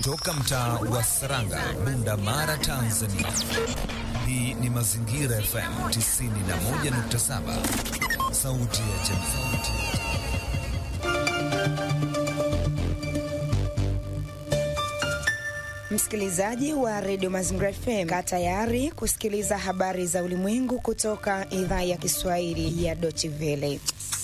kutoka mtaa wa Saranga, Bunda Mara, Tanzania. Hii ni Mazingira FM 91.7, sauti ya jamii. Msikilizaji wa redio Mazingira FM, kaa tayari kusikiliza habari za ulimwengu kutoka idhaa ya Kiswahili ya Deutsche Welle.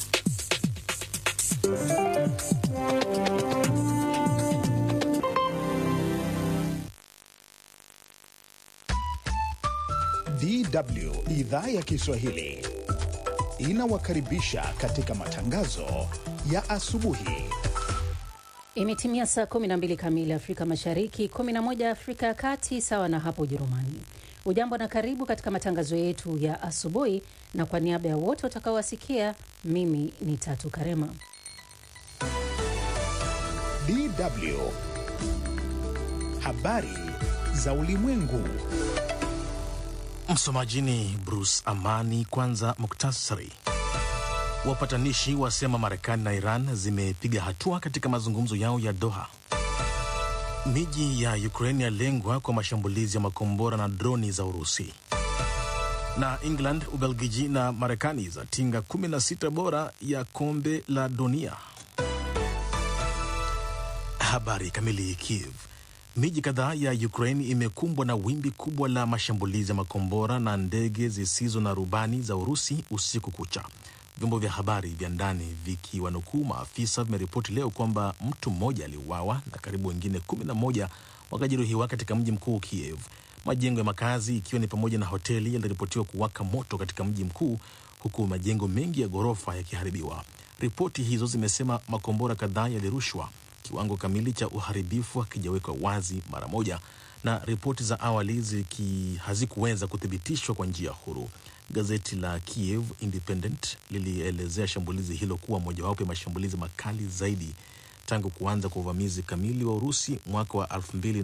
DW idhaa ya Kiswahili inawakaribisha katika matangazo ya asubuhi. Imetimia saa 12 kamili Afrika Mashariki, 11 Afrika ya Kati, sawa na hapo Ujerumani. Ujambo na karibu katika matangazo yetu ya asubuhi, na kwa niaba ya wote watakaowasikia, mimi ni Tatu Karema. DW habari za ulimwengu. Msomaji ni Bruce Amani. Kwanza muktasari. Wapatanishi wasema Marekani na Iran zimepiga hatua katika mazungumzo yao ya Doha. Miji ya Ukraini yalengwa kwa mashambulizi ya makombora na droni za Urusi. Na England, Ubelgiji na Marekani zatinga 16 bora ya kombe la dunia. Habari kamili. Kiev. Miji kadhaa ya Ukraine imekumbwa na wimbi kubwa la mashambulizi ya makombora na ndege zisizo na rubani za Urusi usiku kucha. Vyombo vya habari vya ndani vikiwanukuu maafisa vimeripoti leo kwamba mtu mmoja aliuawa na karibu wengine kumi na moja wakajeruhiwa katika mji mkuu Kiev. Majengo ya makazi ikiwa ni pamoja na hoteli yaliripotiwa kuwaka moto katika mji mkuu, huku majengo mengi ya ghorofa yakiharibiwa. Ripoti hizo zimesema makombora kadhaa yalirushwa kiwango kamili cha uharibifu hakijawekwa wazi mara moja, na ripoti za awali ziki hazikuweza kuthibitishwa kwa njia huru. Gazeti la Kiev Independent lilielezea shambulizi hilo kuwa mojawapo ya mashambulizi makali zaidi tangu kuanza kwa uvamizi kamili wa Urusi mwaka wa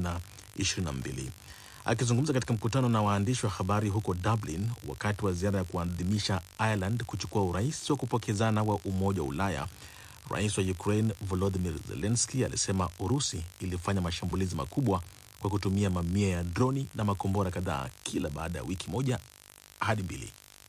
2022. Akizungumza katika mkutano na waandishi wa habari huko Dublin wakati wa ziara ya kuadhimisha Ireland kuchukua urais wa kupokezana wa Umoja wa Ulaya, Rais wa Ukraine Volodymyr Zelensky alisema Urusi ilifanya mashambulizi makubwa kwa kutumia mamia ya droni na makombora kadhaa kila baada ya wiki moja hadi mbili.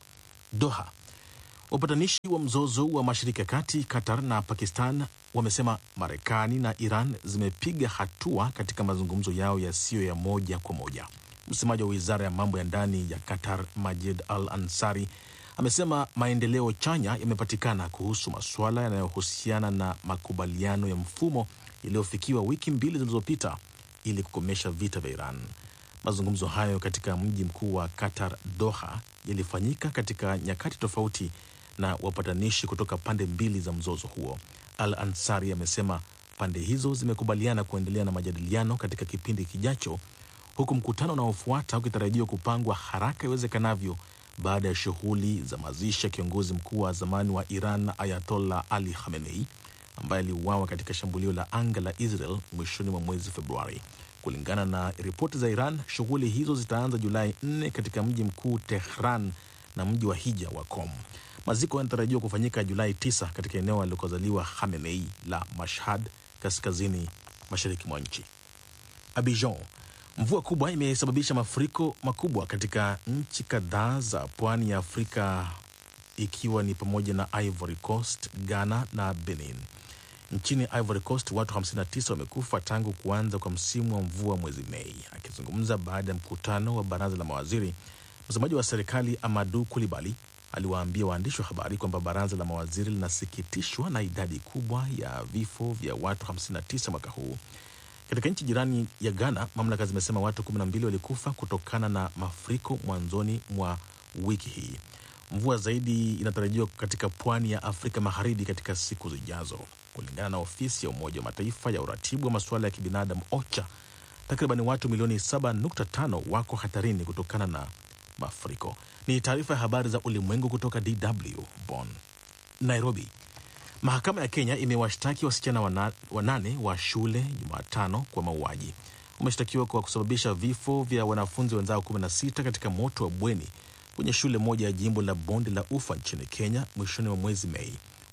Doha. Wapatanishi wa mzozo wa Mashariki ya Kati, Qatar na Pakistan wamesema Marekani na Iran zimepiga hatua katika mazungumzo yao yasiyo ya moja kwa moja. Msemaji wa wizara ya mambo ya ndani ya Qatar, Majid Al Ansari, amesema maendeleo chanya yamepatikana kuhusu masuala yanayohusiana na makubaliano ya mfumo yaliyofikiwa wiki mbili zilizopita ili kukomesha vita vya Iran. Mazungumzo hayo katika mji mkuu wa Qatar, Doha, yalifanyika katika nyakati tofauti na wapatanishi kutoka pande mbili za mzozo huo. Al Ansari amesema pande hizo zimekubaliana kuendelea na majadiliano katika kipindi kijacho, huku mkutano unaofuata ukitarajiwa kupangwa haraka iwezekanavyo baada ya shughuli za mazishi ya kiongozi mkuu wa zamani wa Iran Ayatollah Ali Khamenei ambaye aliuawa katika shambulio la anga la Israel mwishoni mwa mwezi Februari. Kulingana na ripoti za Iran, shughuli hizo zitaanza Julai 4 katika mji mkuu Tehran na mji wa hija wa Qom. Maziko yanatarajiwa kufanyika Julai 9 katika eneo alikozaliwa Khamenei la Mashhad, kaskazini mashariki mwa nchi. Abidjan Mvua kubwa imesababisha mafuriko makubwa katika nchi kadhaa za pwani ya Afrika ikiwa ni pamoja na Ivory Coast, Ghana na Benin. Nchini Ivory Coast watu 59 wamekufa tangu kuanza kwa msimu wa mvua mwezi Mei. Akizungumza baada ya mkutano wa baraza la mawaziri, msemaji wa serikali Amadu Kulibali aliwaambia waandishi wa habari kwamba baraza la mawaziri linasikitishwa na idadi kubwa ya vifo vya watu 59 mwaka huu. Katika nchi jirani ya Ghana, mamlaka zimesema watu 12 walikufa kutokana na mafuriko mwanzoni mwa wiki hii. Mvua zaidi inatarajiwa katika pwani ya Afrika Magharibi katika siku zijazo, kulingana na ofisi ya Umoja wa Mataifa ya uratibu wa masuala ya kibinadamu OCHA. Takriban watu milioni 7.5 wako hatarini kutokana na mafuriko. Ni taarifa ya habari za ulimwengu kutoka DW Bonn. Nairobi, Mahakama ya Kenya imewashtaki wasichana wana, wanane wa shule Jumatano kwa mauaji. Wameshtakiwa kwa kusababisha vifo vya wanafunzi wenzao 16 katika moto wa bweni kwenye shule moja ya jimbo la Bonde la Ufa nchini Kenya mwishoni mwa mwezi Mei.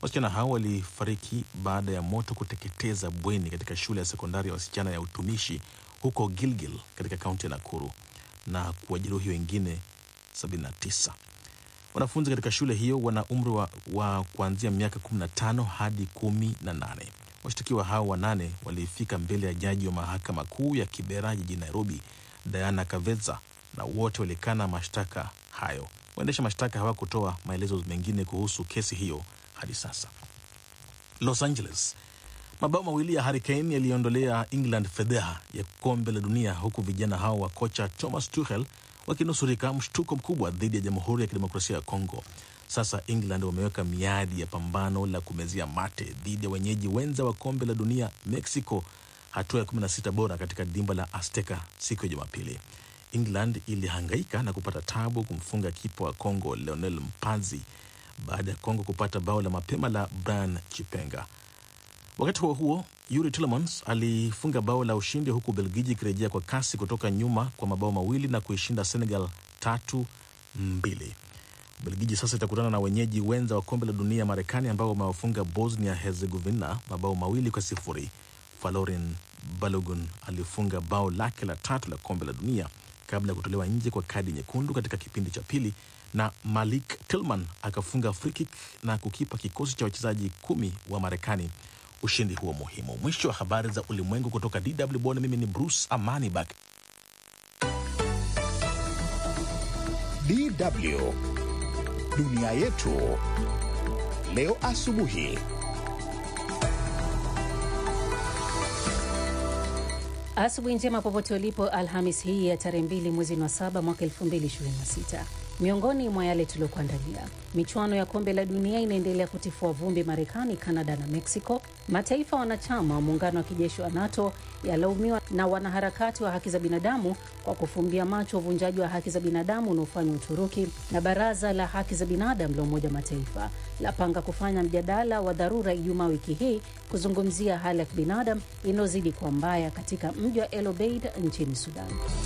Wasichana hao walifariki baada ya moto kuteketeza bweni katika shule ya sekondari ya wasichana ya utumishi huko Gilgil katika kaunti ya Nakuru na kuwajeruhi wengine 79. Wanafunzi katika shule hiyo wana umri wa, wa kuanzia miaka 15 hadi 18. Washtakiwa hao wanane walifika mbele ya jaji wa mahakama kuu ya Kibera jijini Nairobi, Diana Kavetsa, na wote walikana mashtaka hayo. Waendesha mashtaka hawakutoa maelezo mengine kuhusu kesi hiyo hadi sasa. Los Angeles, mabao mawili ya Hurricane yaliondolea England fedheha ya kombe la dunia, huku vijana hao wa kocha Thomas Tuchel wakinusurika mshtuko mkubwa dhidi ya Jamhuri ya Kidemokrasia ya Kongo. Sasa England wameweka miadi ya pambano la kumezia mate dhidi ya wenyeji wenza wa kombe la dunia Mexico, hatua ya 16 bora katika dimba la Azteca siku ya Jumapili. England ilihangaika na kupata tabu kumfunga kipa wa Kongo Leonel Mpazi baada ya Kongo kupata bao la mapema la Brian Chipenga. Wakati huo huo, Yuri Tillemans alifunga bao la ushindi huku Ubelgiji ikirejea kwa kasi kutoka nyuma kwa mabao mawili na kuishinda Senegal tatu mbili. Ubelgiji sasa itakutana na wenyeji wenza wa kombe la dunia Marekani ambao wamewafunga Bosnia Herzegovina mabao mawili kwa sifuri. Falorin Balogun alifunga bao lake la tatu la kombe la dunia kabla ya kutolewa nje kwa kadi nyekundu katika kipindi cha pili, na Malik Tillman akafunga free kick na kukipa kikosi cha wachezaji kumi wa Marekani ushindi huo muhimu. Mwisho wa habari za ulimwengu kutoka DW Bonn. Mimi ni Bruce Amani Bak. DW dunia yetu leo asubuhi. Asubuhi njema popote ulipo, Alhamis hii ya tarehe mbili mwezi wa saba mwaka 2026. Miongoni mwa yale tuliokuandalia: michuano ya kombe la dunia inaendelea kutifua vumbi Marekani, Kanada na Mexico. Mataifa wanachama wa muungano wa kijeshi wa NATO yalaumiwa na wanaharakati wa haki za binadamu kwa kufumbia macho uvunjaji wa haki za binadamu unaofanywa Uturuki. Na baraza la haki za binadamu la Umoja Mataifa lapanga kufanya mjadala wa dharura Ijumaa wiki hii kuzungumzia hali ya kibinadamu inayozidi kuwa mbaya katika mji wa El Obeid nchini Sudan.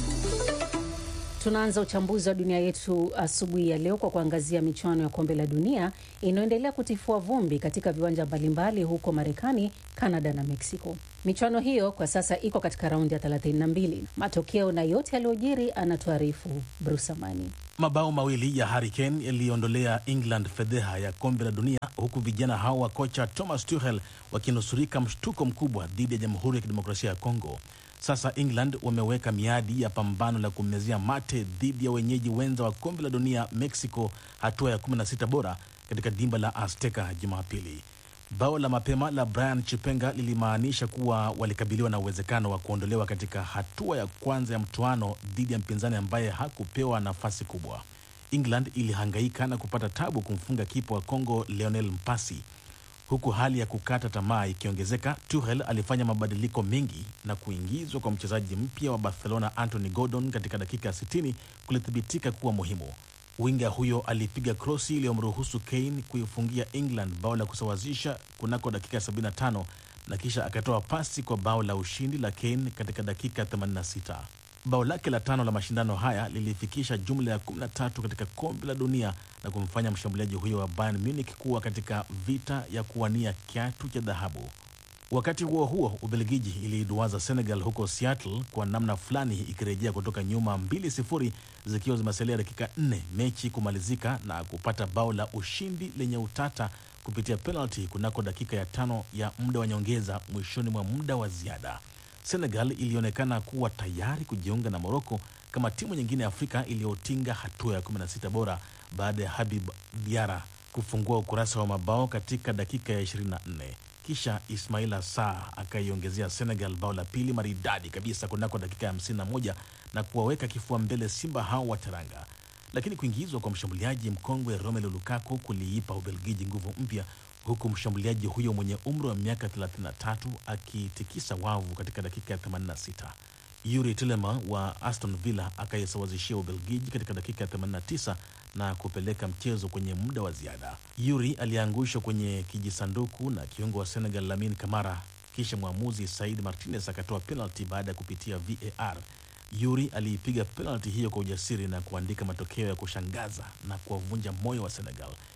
Tunaanza uchambuzi wa dunia yetu asubuhi ya leo kwa kuangazia michuano ya kombe la dunia inayoendelea kutifua vumbi katika viwanja mbalimbali huko Marekani, Kanada na Mexico. Michuano hiyo kwa sasa iko katika raundi ya 32. Matokeo na yote yaliyojiri anatuarifu Bruce Amani. Mabao mawili ya Hurricane yaliondolea England fedheha ya kombe la dunia, huku vijana hao wa kocha Thomas Tuchel wakinusurika mshtuko mkubwa dhidi ya Jamhuri ya Kidemokrasia ya Kongo. Sasa England wameweka miadi ya pambano la kumezia mate dhidi ya wenyeji wenza wa kombe la dunia Mexico, hatua ya 16 bora katika dimba la Azteca Jumapili. Bao la mapema la Brian Chipenga lilimaanisha kuwa walikabiliwa na uwezekano wa kuondolewa katika hatua ya kwanza ya mtoano dhidi ya mpinzani ambaye hakupewa nafasi kubwa. England ilihangaika na kupata tabu kumfunga kipa wa Kongo Lionel Mpasi. Huku hali ya kukata tamaa ikiongezeka, Tuchel alifanya mabadiliko mengi na kuingizwa kwa mchezaji mpya wa Barcelona Anthony Gordon katika dakika 60 kulithibitika kuwa muhimu. Winga huyo alipiga krosi iliyomruhusu Kane kuifungia England bao la kusawazisha kunako dakika 75 na kisha akatoa pasi kwa bao la ushindi la Kane katika dakika 86. Bao lake la tano la mashindano haya lilifikisha jumla ya 13 katika kombe la dunia na kumfanya mshambuliaji huyo wa Bayern Munich kuwa katika vita ya kuwania kiatu cha dhahabu. Wakati huo huo, Ubelgiji iliiduaza Senegal huko Seattle kwa namna fulani, ikirejea kutoka nyuma 2-0 zikiwa zimesalia dakika 4 mechi kumalizika na kupata bao la ushindi lenye utata kupitia penalty kunako dakika ya tano ya muda wa nyongeza mwishoni mwa muda wa ziada. Senegal ilionekana kuwa tayari kujiunga na Moroko kama timu nyingine ya Afrika iliyotinga hatua ya 16 bora baada ya Habib Diara kufungua ukurasa wa mabao katika dakika ya 24. Kisha Ismaila Sarr akaiongezea Senegal bao la pili maridadi kabisa kunako dakika ya 51 na kuwaweka kifua mbele Simba hao wa Teranga. Lakini kuingizwa kwa mshambuliaji mkongwe Romelu Lukaku kuliipa Ubelgiji nguvu mpya huku mshambuliaji huyo mwenye umri wa miaka 33 akitikisa wavu katika dakika ya 86. Yuri Tilema wa Aston Villa akaisawazishia Ubelgiji katika dakika ya 89 na kupeleka mchezo kwenye muda wa ziada. Yuri aliangushwa kwenye kijisanduku na kiungo wa Senegal Lamin Kamara, kisha mwamuzi Said Martinez akatoa penalti baada ya kupitia VAR. Yuri aliipiga penalti hiyo kwa ujasiri na kuandika matokeo ya kushangaza na kuwavunja moyo wa Senegal.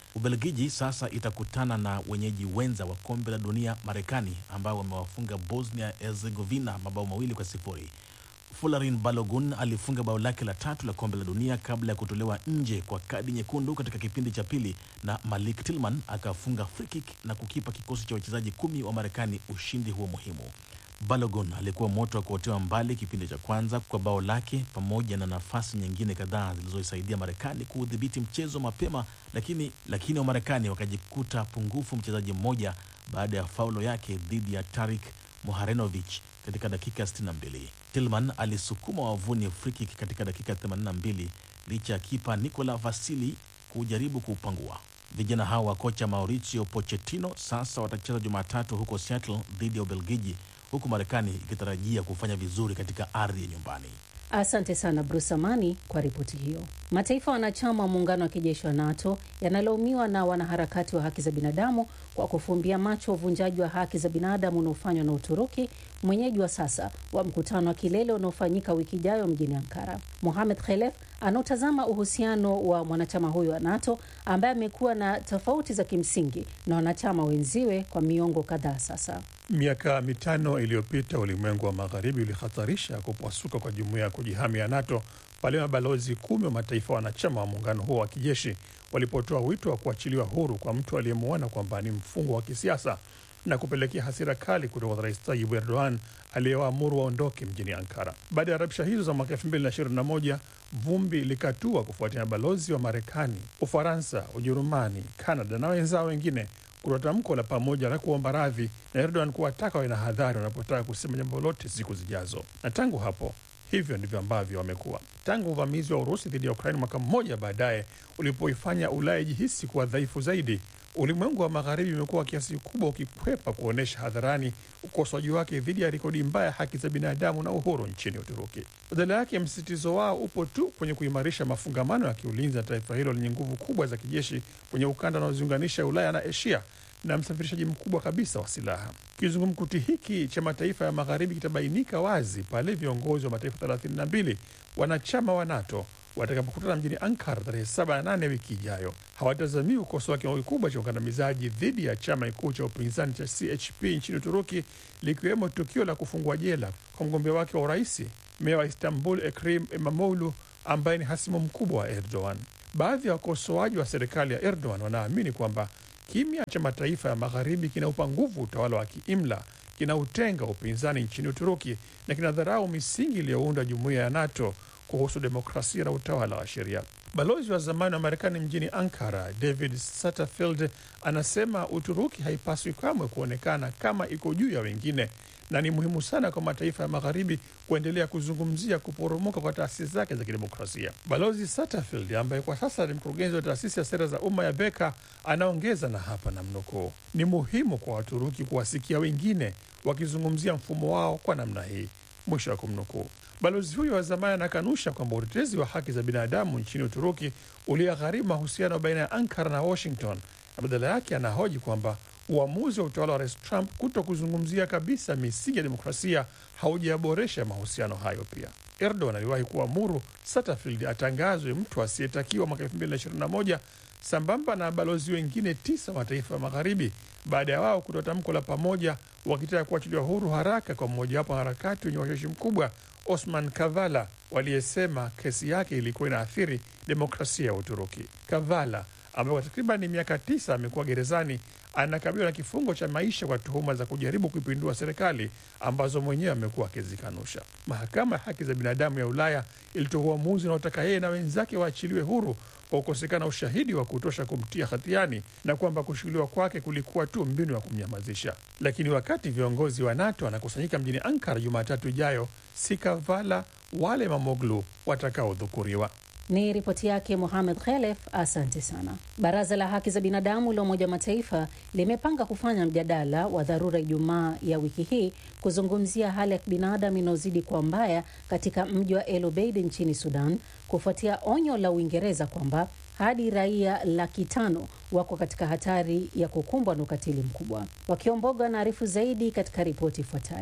Ubelgiji sasa itakutana na wenyeji wenza wa kombe la dunia Marekani, ambao wamewafunga Bosnia Herzegovina mabao mawili kwa sifuri. Folarin Balogun alifunga bao lake la tatu la kombe la dunia kabla ya kutolewa nje kwa kadi nyekundu katika kipindi cha pili, na Malik Tillman akafunga free kick na kukipa kikosi cha wachezaji kumi wa Marekani ushindi huo muhimu. Balogun alikuwa moto wa kuotewa mbali kipindi cha kwanza kwa bao lake pamoja na nafasi nyingine kadhaa zilizoisaidia Marekani kuudhibiti mchezo mapema, lakini lakini Wamarekani wakajikuta pungufu mchezaji mmoja baada ya faulo yake dhidi ya Tarik Moharenovich katika dakika 62. Tillman alisukuma wavuni free kick katika dakika 82 licha ya kipa Nicola Vasili kujaribu kuupangua. Vijana hao wa kocha Mauricio Pochettino sasa watacheza Jumatatu huko Seattle dhidi ya Ubelgiji, huku Marekani ikitarajia kufanya vizuri katika ardhi ya nyumbani. Asante sana Bruce Amani kwa ripoti hiyo. Mataifa wanachama wa muungano wa kijeshi wa NATO yanalaumiwa na wanaharakati wa haki za binadamu kwa kufumbia macho uvunjaji wa haki za binadamu unaofanywa na Uturuki, mwenyeji wa sasa wa mkutano wa kilele unaofanyika wiki ijayo mjini Ankara. Mohamed Khelef anaotazama uhusiano wa mwanachama huyo wa NATO ambaye amekuwa na tofauti za kimsingi na wanachama wenziwe kwa miongo kadhaa sasa. Miaka mitano iliyopita ulimwengu wa magharibi ulihatarisha kupasuka kwa jumuiya ya kujihami ya NATO pale mabalozi kumi wa mataifa wanachama wa muungano huo wa kijeshi walipotoa wito wa kuachiliwa huru kwa mtu aliyemuona kwamba ni mfungwa wa kisiasa na kupelekea hasira kali kutoka kwa Rais Tayyip Erdogan aliyewaamuru waondoke mjini Ankara. Baada ya rabsha hizo za mwaka 2021 vumbi likatua kufuatia mabalozi wa Marekani, Ufaransa, Ujerumani, Kanada na wenzao wengine kutoa tamko la pamoja la kuomba radhi na Erdogan kuwataka wawe na hadhari wanapotaka kusema jambo lolote siku zijazo. Na tangu hapo hivyo ndivyo ambavyo wamekuwa tangu uvamizi wa Urusi dhidi ya Ukraini mwaka mmoja baadaye ulipoifanya Ulaya ijihisi kuwa dhaifu zaidi. Ulimwengu wa magharibi umekuwa kiasi kikubwa ukikwepa kuonyesha hadharani ukosoaji wake dhidi ya rekodi mbaya ya haki za binadamu na uhuru nchini Uturuki. Badala yake, msisitizo wao upo tu kwenye kuimarisha mafungamano ya kiulinzi na taifa hilo lenye nguvu kubwa za kijeshi kwenye ukanda unaoziunganisha Ulaya na Asia na msafirishaji mkubwa kabisa wa silaha. Kizungumkuti hiki cha mataifa ya magharibi kitabainika wazi pale viongozi wa mataifa 32 wanachama wa NATO watakapokutana mjini Ankara tarehe 7 na 8 wiki ijayo. Hawatazamii kukosoa kiwango kikubwa cha ukandamizaji dhidi ya chama kikuu cha upinzani cha CHP nchini Uturuki, likiwemo tukio la kufungwa jela kwa mgombea wake wa urais, meya wa Istanbul Ekrem Imamoglu, ambaye ni hasimu mkubwa wa Erdogan. Baadhi ya wakosoaji wa serikali ya Erdogan wanaamini kwamba kimya cha mataifa ya magharibi kinaupa nguvu utawala wa kiimla, kinautenga upinzani nchini Uturuki na kinadharau misingi iliyounda jumuiya ya NATO kuhusu demokrasia na utawala wa sheria. Balozi wa zamani wa Marekani mjini Ankara, David Satterfield, anasema Uturuki haipaswi kamwe kuonekana kama iko juu ya wengine na ni muhimu sana kwa mataifa ya magharibi kuendelea kuzungumzia kuporomoka kwa taasisi zake za kidemokrasia. Balozi Satterfield, ambaye kwa sasa ni mkurugenzi wa taasisi ya sera za umma ya Beka, anaongeza na hapa na mnukuu, ni muhimu kwa Waturuki kuwasikia wengine wakizungumzia mfumo wao kwa namna hii, mwisho wa kumnukuu. Balozi huyo wa zamani anakanusha kwamba utetezi wa haki za binadamu nchini Uturuki uliagharimu mahusiano baina ya Ankara na Washington, na badala yake anahoji kwamba uamuzi wa utawala wa Rais Trump kuto kuzungumzia kabisa misingi ya demokrasia haujaboresha mahusiano hayo. Pia Erdogan aliwahi kuamuru Satterfield atangazwe mtu asiyetakiwa mwaka 2021 sambamba na balozi wengine tisa wa mataifa ya magharibi baada ya wao kutoa tamko la pamoja wakitaka kuachiliwa huru haraka kwa mmojawapo wa harakati wenye washawishi mkubwa Osman Kavala waliyesema kesi yake ilikuwa inaathiri demokrasia ya Uturuki. Kavala ambaye kwa takriban miaka tisa amekuwa gerezani anakabiliwa na kifungo cha maisha kwa tuhuma za kujaribu kuipindua serikali ambazo mwenyewe amekuwa akizikanusha. Mahakama ya haki za binadamu ya Ulaya ilitoa uamuzi unaotaka yeye na wenzake waachiliwe huru kwa kukosekana ushahidi wa kutosha kumtia hatiani na kwamba kushikiliwa kwake kulikuwa tu mbinu ya kumnyamazisha. Lakini wakati viongozi wa NATO wanakusanyika mjini Ankara Jumatatu ijayo, si Kavala wale Mamoglu watakaodhukuriwa. Ni ripoti yake Mohamed Khelef, asante sana. Baraza la haki za binadamu la Umoja wa Mataifa limepanga kufanya mjadala wa dharura Ijumaa ya wiki hii kuzungumzia hali ya kibinadamu inayozidi kuwa mbaya katika mji wa El Obeid nchini Sudan, kufuatia onyo la Uingereza kwamba hadi raia laki tano wako katika hatari ya kukumbwa na ukatili mkubwa. Wakiomboga wanaarifu zaidi katika ripoti ifuatayo.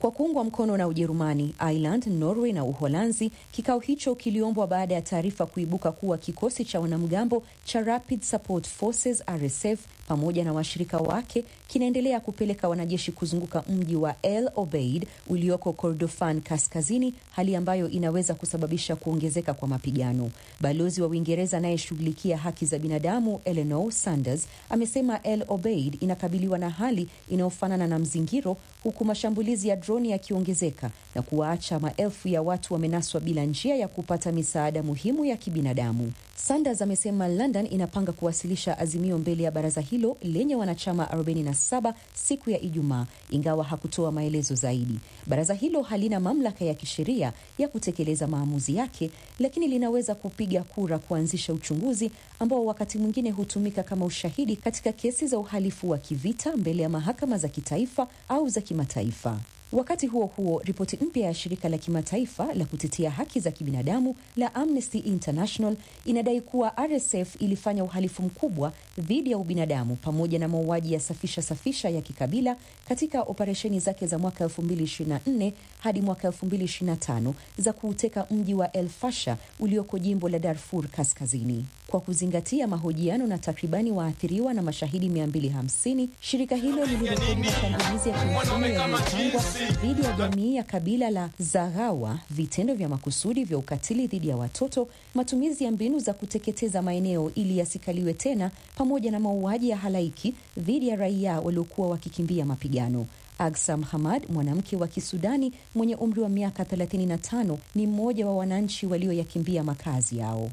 kwa kuungwa mkono na Ujerumani, Ireland, Norway na Uholanzi. Kikao hicho kiliombwa baada ya taarifa kuibuka kuwa kikosi cha wanamgambo cha Rapid Support Forces RSF pamoja na washirika wake kinaendelea kupeleka wanajeshi kuzunguka mji wa El Obeid ulioko Kordofan kaskazini, hali ambayo inaweza kusababisha kuongezeka kwa mapigano. Balozi wa Uingereza anayeshughulikia haki za binadamu Eleanor Sanders amesema El Obeid inakabiliwa na hali inayofanana na mzingiro, huku mashambulizi ya droni yakiongezeka na kuwaacha maelfu ya watu wamenaswa bila njia ya kupata misaada muhimu ya kibinadamu. Sanders amesema London inapanga kuwasilisha azimio mbele ya baraza hilo lenye wanachama 47 siku ya Ijumaa, ingawa hakutoa maelezo zaidi. Baraza hilo halina mamlaka ya kisheria ya kutekeleza maamuzi yake, lakini linaweza kupiga kura kuanzisha uchunguzi ambao wakati mwingine hutumika kama ushahidi katika kesi za uhalifu wa kivita mbele ya mahakama za kitaifa au za kimataifa. Wakati huo huo, ripoti mpya ya shirika la kimataifa la kutetea haki za kibinadamu la Amnesty International inadai kuwa RSF ilifanya uhalifu mkubwa dhidi ya ubinadamu pamoja na mauaji ya safisha safisha ya kikabila katika operesheni zake za mwaka 2024 hadi mwaka 2025 za kuuteka mji wa El Fasher ulioko jimbo la Darfur Kaskazini. Kwa kuzingatia mahojiano na takribani waathiriwa na mashahidi 250, shirika hilo lilirekodi mashambulizi ya kiuchumi yaliyopangwa dhidi ya jamii ya kabila la Zaghawa, vitendo vya makusudi vya ukatili dhidi ya watoto, matumizi ya mbinu za kuteketeza maeneo ili yasikaliwe tena, pamoja na mauaji ya halaiki dhidi ya raia waliokuwa wakikimbia mapigano. Agsam Hamad, mwanamke wa Kisudani mwenye umri wa miaka 35, ni mmoja wa wananchi walioyakimbia makazi yao.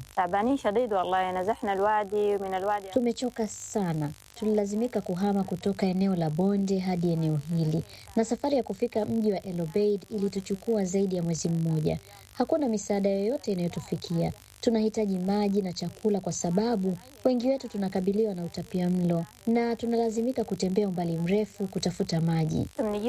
Tumechoka sana, tulilazimika kuhama kutoka eneo la bonde hadi eneo hili, na safari ya kufika mji wa El Obeid ilituchukua zaidi ya mwezi mmoja. Hakuna misaada yoyote inayotufikia. Tunahitaji maji na chakula kwa sababu wengi wetu tunakabiliwa na utapia mlo na tunalazimika kutembea umbali mrefu kutafuta maji.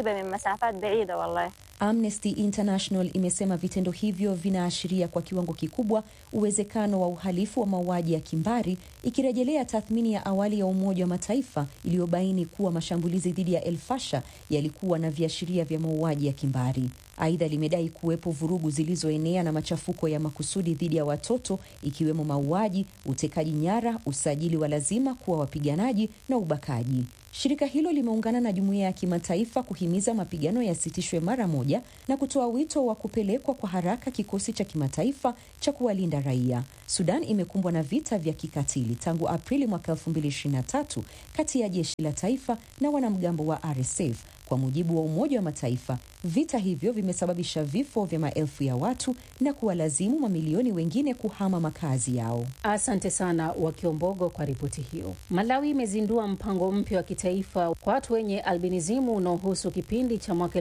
Amnesty International imesema vitendo hivyo vinaashiria kwa kiwango kikubwa uwezekano wa uhalifu wa mauaji ya kimbari, ikirejelea tathmini ya awali ya Umoja wa Mataifa iliyobaini kuwa mashambulizi dhidi ya El Fasher yalikuwa na viashiria vya mauaji ya kimbari. Aidha, limedai kuwepo vurugu zilizoenea na machafuko ya makusudi dhidi ya watoto, ikiwemo mauaji, utekaji nyara, usajili wa lazima kuwa wapiganaji na ubakaji. Shirika hilo limeungana na jumuiya ya kimataifa kuhimiza mapigano yasitishwe mara moja na kutoa wito wa kupelekwa kwa haraka kikosi cha kimataifa cha kuwalinda raia. Sudan imekumbwa na vita vya kikatili tangu Aprili mwaka 2023 kati ya jeshi la taifa na wanamgambo wa RSF. Kwa mujibu wa Umoja wa Mataifa, vita hivyo vimesababisha vifo vya maelfu ya watu na kuwalazimu mamilioni wengine kuhama makazi yao. Asante sana Wakiombogo kwa ripoti hiyo. Malawi imezindua mpango mpya wa kitaifa kwa watu wenye albinizimu unaohusu kipindi cha mwaka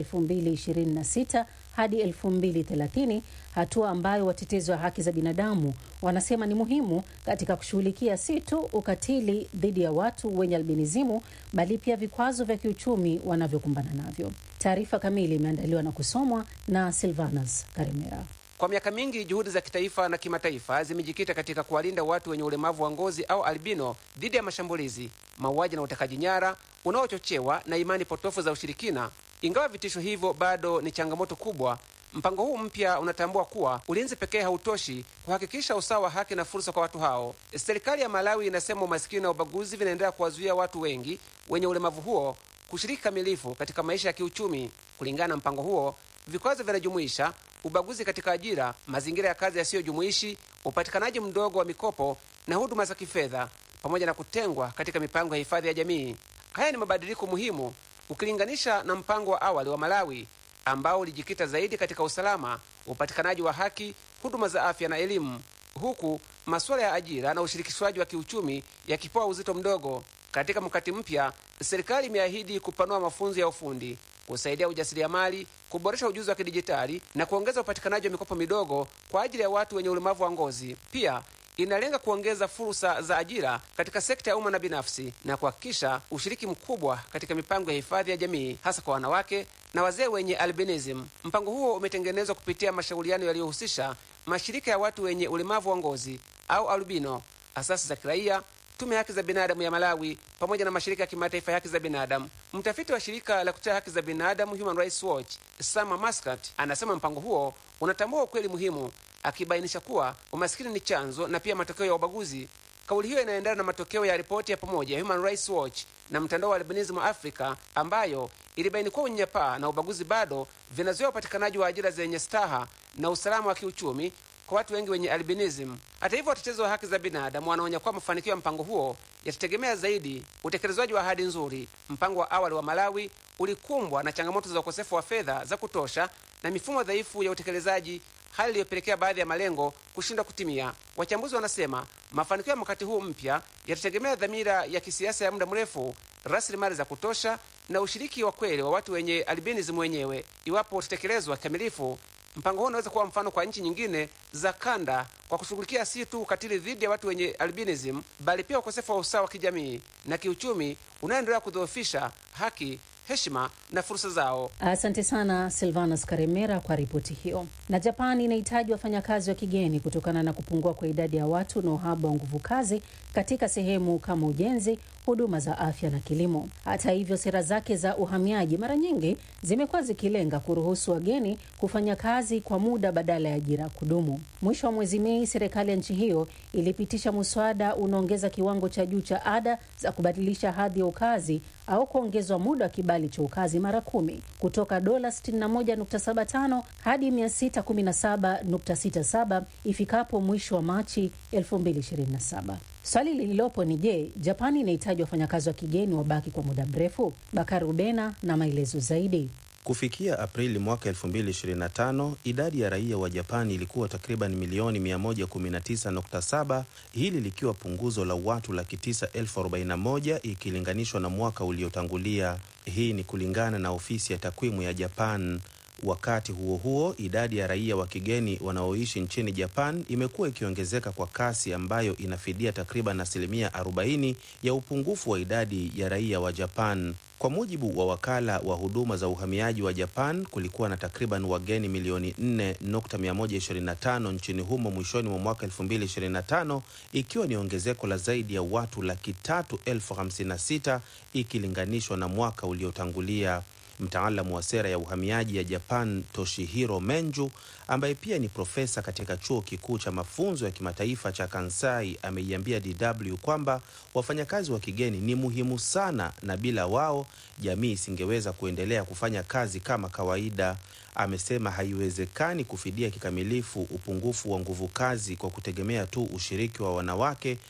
2026 hadi 2030, hatua ambayo watetezi wa haki za binadamu wanasema ni muhimu katika kushughulikia si tu ukatili dhidi ya watu wenye albinizimu bali pia vikwazo vya kiuchumi wanavyokumbana navyo. Taarifa kamili imeandaliwa na kusomwa na Silvanas Karemera. Kwa miaka mingi juhudi za kitaifa na kimataifa zimejikita katika kuwalinda watu wenye ulemavu wa ngozi au albino dhidi ya mashambulizi, mauaji na utekaji nyara unaochochewa na imani potofu za ushirikina. Ingawa vitisho hivyo bado ni changamoto kubwa, mpango huu mpya unatambua kuwa ulinzi pekee hautoshi kuhakikisha usawa wa haki na fursa kwa watu hao. Serikali ya Malawi inasema umasikini na ubaguzi vinaendelea kuwazuia watu wengi wenye ulemavu huo kushiriki kamilifu katika maisha ya kiuchumi. Kulingana na mpango huo, vikwazo vinajumuisha ubaguzi katika ajira, mazingira ya kazi yasiyojumuishi, upatikanaji mdogo wa mikopo na huduma za kifedha, pamoja na kutengwa katika mipango ya hifadhi ya jamii. Haya ni mabadiliko muhimu ukilinganisha na mpango wa awali wa Malawi ambao ulijikita zaidi katika usalama, upatikanaji wa haki, huduma za afya na elimu, huku masuala ya ajira na ushirikishwaji wa kiuchumi yakipewa uzito mdogo. Katika mkakati mpya, serikali imeahidi kupanua mafunzo ya ufundi, kusaidia ujasiriamali, kuboresha ujuzi wa kidijitali na kuongeza upatikanaji wa mikopo midogo kwa ajili ya watu wenye ulemavu wa ngozi. Pia inalenga kuongeza fursa za ajira katika sekta ya umma na binafsi na kuhakikisha ushiriki mkubwa katika mipango ya hifadhi ya jamii, hasa kwa wanawake na wazee wenye albinism. Mpango huo umetengenezwa kupitia mashauriano yaliyohusisha mashirika ya watu wenye ulemavu wa ngozi au albino, asasi za kiraia, tume ya haki za binadamu ya Malawi pamoja na mashirika ya kimataifa ya haki za binadamu. Mtafiti wa shirika la kutetea haki za binadamu Human Rights Watch Sama Mascat anasema mpango huo unatambua ukweli muhimu, akibainisha kuwa umasikini ni chanzo na pia matokeo ya ubaguzi. Kauli hiyo inaendana na matokeo ya ripoti ya pamoja ya Human Rights Watch na mtandao wa Albinism Africa ambayo ilibaini kuwa unyanyapaa na ubaguzi bado vinazuia upatikanaji wa ajira zenye staha na usalama wa kiuchumi kwa watu wengi wenye albinism. Hata hivyo, watetezi wa haki za binadamu wanaonya kuwa mafanikio ya mpango huo yatategemea zaidi utekelezwaji wa ahadi nzuri. Mpango wa awali wa Malawi ulikumbwa na changamoto za ukosefu wa fedha za kutosha na mifumo dhaifu ya utekelezaji, hali iliyopelekea baadhi ya malengo kushindwa kutimia. Wachambuzi wanasema mafanikio ya wakati huu mpya yatategemea dhamira ya kisiasa ya muda mrefu, rasilimali za kutosha na ushiriki wa kweli wa watu wenye albinism wenyewe. Iwapo utatekelezwa kikamilifu, mpango huo unaweza kuwa mfano kwa nchi nyingine za kanda kwa kushughulikia si tu ukatili dhidi ya watu wenye albinism, bali pia ukosefu wa usawa wa kijamii na kiuchumi unaoendelea kudhoofisha haki heshima na fursa zao. Asante sana Silvanus Karemera kwa ripoti hiyo. Na Japan inahitaji wafanyakazi wa kigeni kutokana na kupungua kwa idadi ya watu na uhaba wa nguvu kazi katika sehemu kama ujenzi, huduma za afya na kilimo. Hata hivyo, sera zake za uhamiaji mara nyingi zimekuwa zikilenga kuruhusu wageni kufanya kazi kwa muda badala ya ajira kudumu. Mwisho wa mwezi Mei, serikali ya nchi hiyo ilipitisha muswada unaongeza kiwango cha juu cha ada za kubadilisha hadhi ya ukazi au kuongezwa muda wa kibali cha ukazi mara kumi kutoka dola 61.75 hadi 617.67 ifikapo mwisho wa Machi 2027. Swali lililopo ni je, Japani inahitaji wafanyakazi wa kigeni wabaki kwa muda mrefu? Bakari Ubena na maelezo zaidi. Kufikia Aprili mwaka 2025 idadi ya raia wa Japani ilikuwa takriban milioni 119.7, hili likiwa punguzo la watu laki tisa elfu arobaini na moja ikilinganishwa na mwaka uliotangulia. Hii ni kulingana na ofisi ya takwimu ya Japan. Wakati huo huo, idadi ya raia wa kigeni wanaoishi nchini Japan imekuwa ikiongezeka kwa kasi ambayo inafidia takriban asilimia 40 ya upungufu wa idadi ya raia wa Japan. Kwa mujibu wa wakala wa huduma za uhamiaji wa Japan, kulikuwa na takriban wageni milioni 4.125 nchini humo mwishoni mwa mwaka 2025, ikiwa ni ongezeko la zaidi ya watu laki tatu elfu hamsini na sita ikilinganishwa na mwaka uliotangulia. Mtaalamu wa sera ya uhamiaji ya Japan Toshihiro Menju, ambaye pia ni profesa katika chuo kikuu cha mafunzo ya kimataifa cha Kansai, ameiambia DW kwamba wafanyakazi wa kigeni ni muhimu sana na bila wao jamii isingeweza kuendelea kufanya kazi kama kawaida. Amesema haiwezekani kufidia kikamilifu upungufu wa nguvu kazi kwa kutegemea tu ushiriki wa wanawake